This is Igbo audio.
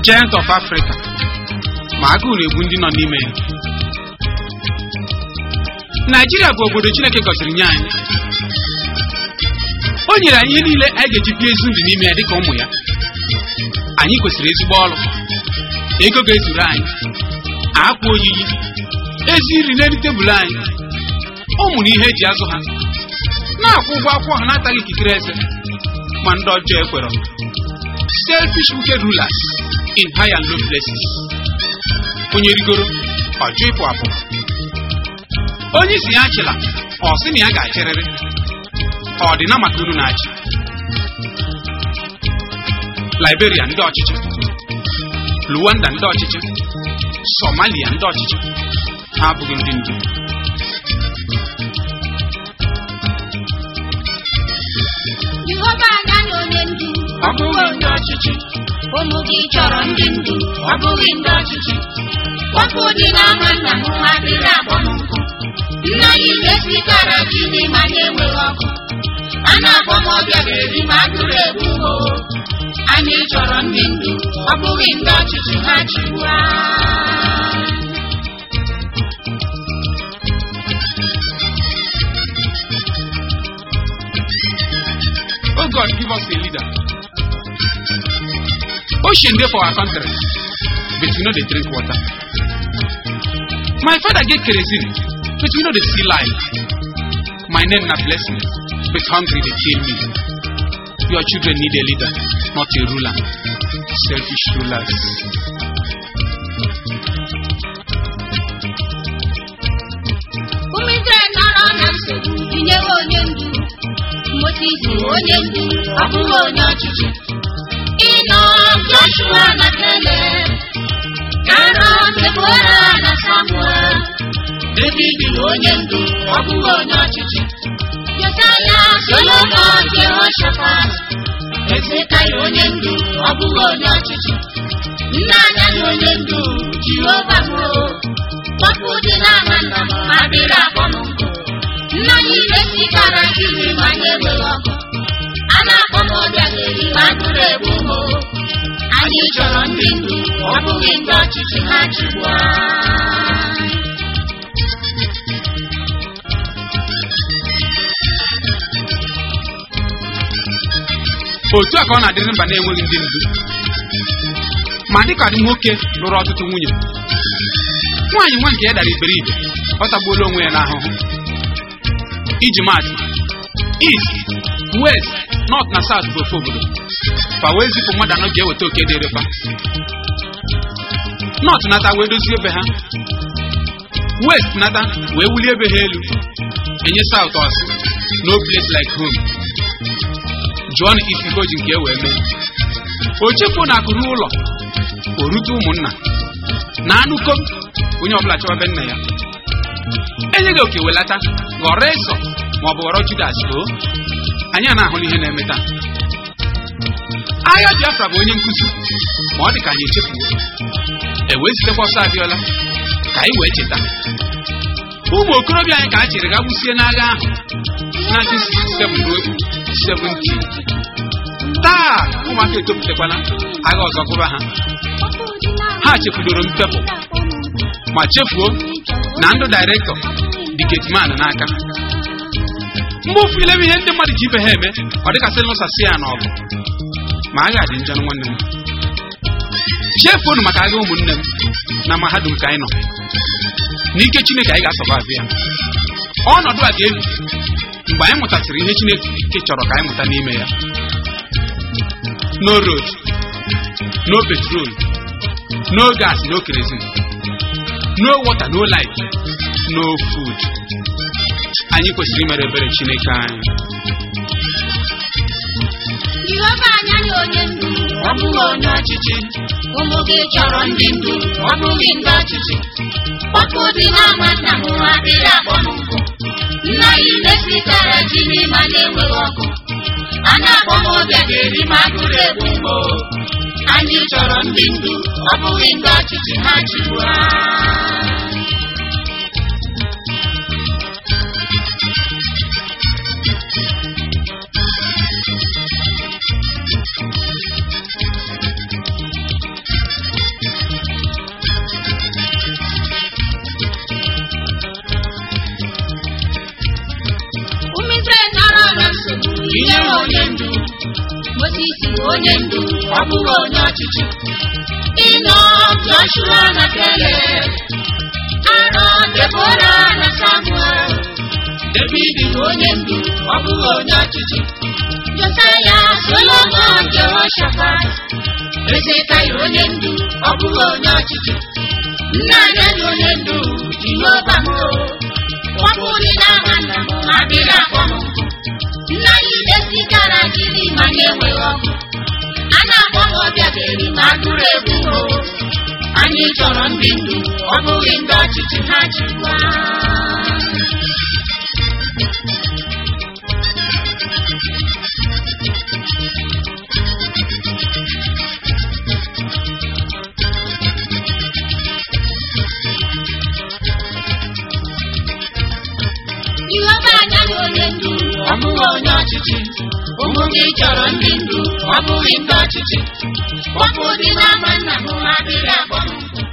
giant of africa ma agụụ na-egbu ndị nọ n'ime ya naijiria bụ obodo chineke gọziri nye anyị o nyere anyị ihe niile anyị ga-eji bie ezi ndụ n'ime ya dịka ụmụ ya anyị kwesịrị ezigbo ọrụ ego ga-ezuru anyị akwa oyiyi ezi nri n'elu tebụl anyị ụmụ na ihe eji azụ ha na-akwụ ụgwọ akwụkwọ ha na-ataghị ikikere eze ma ndị ọjọọ ekwerọ selfish wicked rulers in high and low places onye rigoro ọjọ ịpụ apụ onye isi ya achịla ọ sị na ya ga-achịrịrị ọ dị na maka unu na-achị liberia ndị ọchịchị luwanda ndị ọchịchị somalia ndị ọchịchị ha abụghị ndị ndu Jehova anya na onye ndu ọ bụghị ndị ọchịchị ụmụ gị chọrọ ndị ndu ọ bụghị ndị ọchịchị ọkụ dị n'ama nna m ha dịrị agbọ m nkụ nna anyị na-esikara ji n'ime anyị enweghị ọkụ a na-akpọ m ọbịa ga-eri ma agụrụ egbu o anyị chọrọ ndị ndu ọ bụghị ndị ọchịchị ha chigbu anyị. Oh God, give us a leader. Ocean dey for our country, but we no dey drink water. My father get kerosene, but we no dey see light. My name na blessing, but hungry dey kill me. Your children need a leader, not a ruler. Selfish rulers. ụmụ Izrel nọrọ na nsogbu tinyewe onye ndu Moses bụ onye ndu ọ bụghị onye ọchịchị ịnọ Joshua na Caleb Aaron Deborah na Samuel David bụ onye ndu ọ bụghị onye ọchịchị Josaya Solomon Jehoshaphat Ezekaya onye ndu ọ bụghị onye ọchịchị nna anya na onye ndu Jehova bụ Ọkụ dị n'ama nna m ma dịrị akpọ m nkụ nna anyị na-esikara jiri ma anyị enweghị ọkụ a na-akpọ m ọbịa ga-eri ma agụrụ egbu m o. anyị chọrọ ndị ndu ọ bụghị ndị ọchịchị ha chigbu anyị. otu a ka ọ na-adịrị mba na-enweghị ndị ndu ma dịka dị nwoke lụrụ ọtụtụ nwunye nwaanyị nwa nke ya dara iberibe ọ tagbuola onwe ya n'ahụhụ iji maatụ east west north na south bụ ofu obodo fa wee zipụ mmadụ anọ ga-eweta oke dịrị fa north nata wee dozie ebe ha west nata wee wulie ebe ha elu enye south ọsị no place like home jụọ na isi ka o ji nke e wee mee o chefuo na akụrụ ụlọ o rute ụmụnna na anụko onye ọbụla chọwa be nna ya enyeghị oke welata ghọrọ eso ma ọ bụ ghọrọ judas o anyị a na-ahụ n'ihe na-eme taa agha biafra bụ onye nkụzi ma ọ dị ka anyị echefuo e wee zitekwa ọsọ abịọla ka anyị wee cheta ụmụ okorobịa anyị ka a chịrị ga gbusie n'agha ahụ na 1967 ruo 17 taa ụmụaka etopụtakwala agha ọzọ gụba ha ha chefudoro mpepụ ma chefuo na ndụ dairektọ dị getman n'aka mgbe ofu ilebe ihe ndị mmadụ ji ibe ha eme ọ dịkasị lụsasị ya n'ọgụ ma agha dị njọ nwanne m chefuonu maka agha ụmụnne m na mahadum ka anyị nọ n'ike chineke anyị ga-asọbavi ya ọnọdụ a ga-ebi mgbe anyị mụtasịrị ihe chineke chọrọ ka anyị mụta n'ime ya no road no petrol no gas no kerosene no water no light no food anyị kwesịrị imere ebere chineke anyị Jehova anya na onye ndu ọ bụghị onye ọchịchị ụmụ gị chọrọ ndị ndu ọ bụghị ndị ọchịchị ọkụ dị n'ama nna m ha adịghị akpọ m nkụ nna anyị na-esikara ji n'ime anyị enweghị ọkụ a na-akpọ m ọbịa ga-eri ma agụrụ egbu m o. anyị chọrọ ndị ndu ọ bụghị ndị ọchịchị ha chigbu anyị. onye ndu ọ bụghị onye ọchịchị ịnọ Joshua na Kele arọ Debora na Samuel David bụ onye ndu ọ bụghị onye ọchịchị Josaya Solomon Jehoshaphat Ezekaya onye ndu ọ bụghị onye ọchịchị nna anyị na onye ndu Jehova m kwapụrụ n'aha nna m adịghị akpọ m nkụ nna anyị desigara jiri ma na-enweghị ọkụ a na-akpọ m ọbịa ga-eri ma agụrụ egwu o anyị chọrọ ndị ndu ọ bụghị ndị ọchịchị ha chịkwa Jehova anaghị onye ndu ọ bụghị onye ọchịchị ụmụ gị chọrọ ndị ndu ọ bụghị ndị ọchịchị kpọpụ dị n'ama nna m adịghị akpọ m nkụ